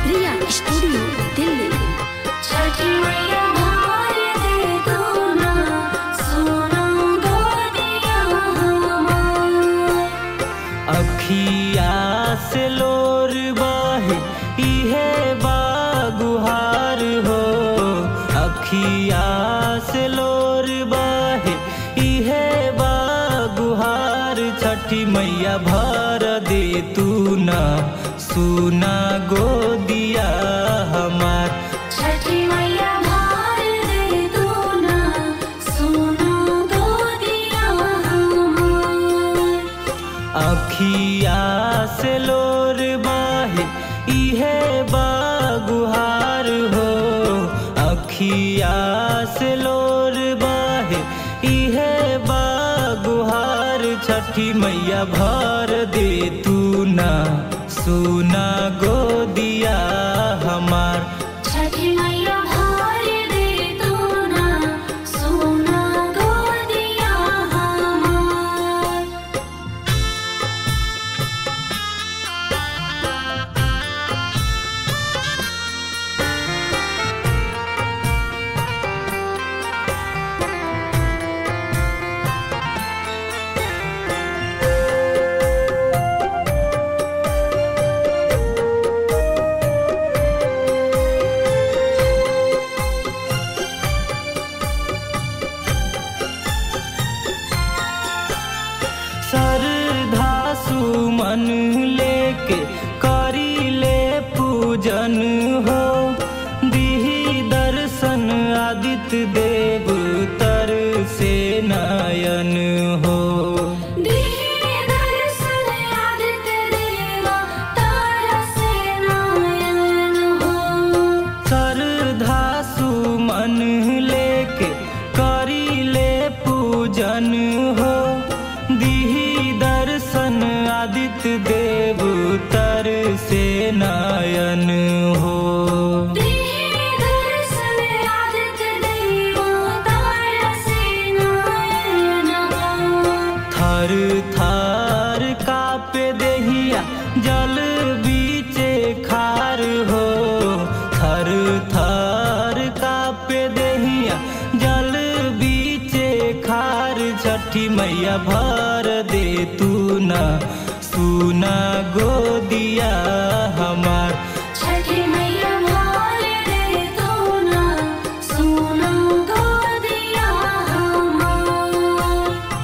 रिया studio Delhi छठी मैया भार दे दो ना सोना गोदिया हमार अखिया से लोर बहे इहे बागुहार हो अखिया से लोर बहे इहे बागुहार छठी मैया भर दे तू ना सुना गोदिया हमार छठी मैया भार दे दो ना सोना गोदिया हमार अखिया से लोर बाहे इहे बागुहार हो अखिया से लोर बाहे इहे बागुहार छठी मैया भर दे तू ना सुना गोदिया हमार छठी मैया भार दे दो ना सोना गोदिया हमार श्रद्धा सुमन लेके करी ले पूजन हो दिही दर्शन आदित्य देव तर से नयन हो दिहे दर्शन आदित्य देवा तारा से नयन हो श्रद्धा सुमन लेके करी ले पूजन हो दिही दर्शन आदित्य देव तर से नयन हो दिहे दर्शन आदित्य देवा तारा से नयन हो थर थर कापे देहिया जल बीचे खार हो थर थर कापे देहिया जल बीचे खार छठी मैया भर दे तू ना सुना गोदिया हमार छठी मैया भार दे दो ना सोना गोदिया हमार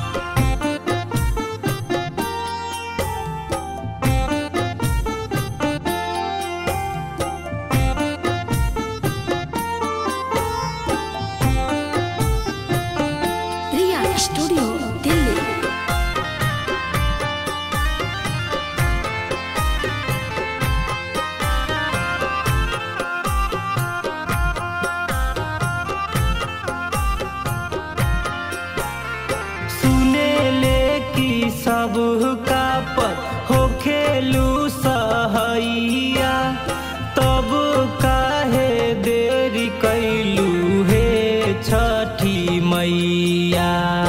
रिया स्टूडियो दिल्ली सुने ले की सब का पर हो खेलू सहैया तब काहे देरी कैलू हे छठी मैया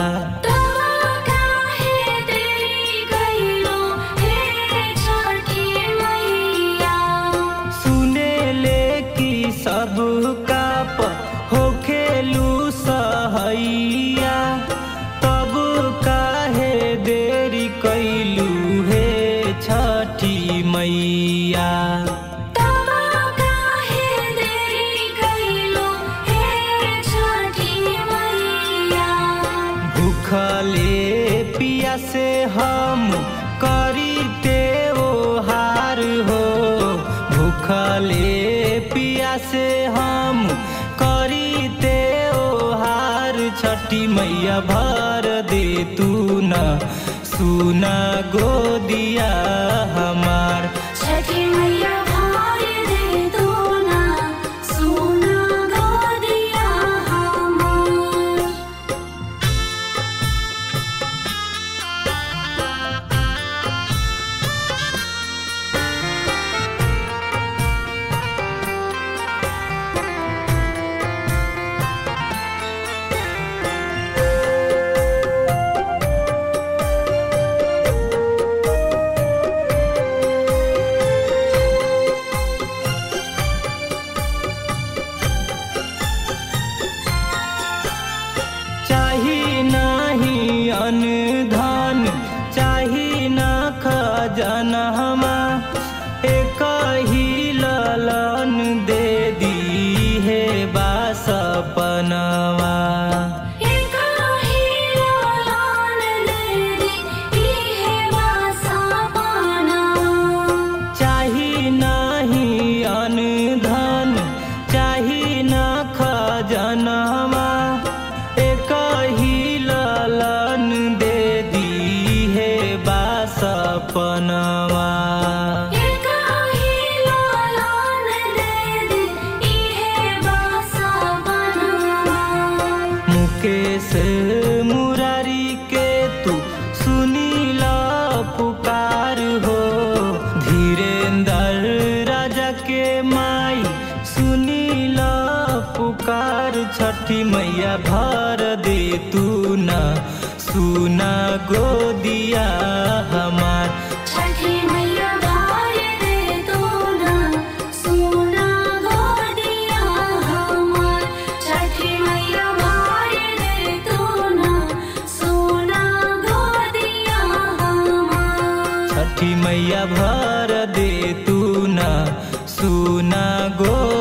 काहे देरी गइलो हे छठी मैया सुने ले की सब का पर हो खेलू सहैया तब काहे देरी कैलू हे छठी मैया तब काहे देरी गइलो हे छठी मैया भूखले पिया से हम करीते ओ हार हो भूखले पिया से हम करीते ओ हार छठी मैया भर दे तू न सुना गोदिया हमार छठी मैया भार दे दो ना सोना गोदिया हमार मुकेश मुरारी के तू सुनील पुकार हो धीरेन्द्र राजा के माई सुनील पुकार छठी मैया भर दे तू न सुना गोदिया हमार छठी मैया भार दे तू ना सोना गोदिया हमार छठी मैया भार दे तू ना सोना गोदिया हमार छठी मैया भर दे तू न सुना गो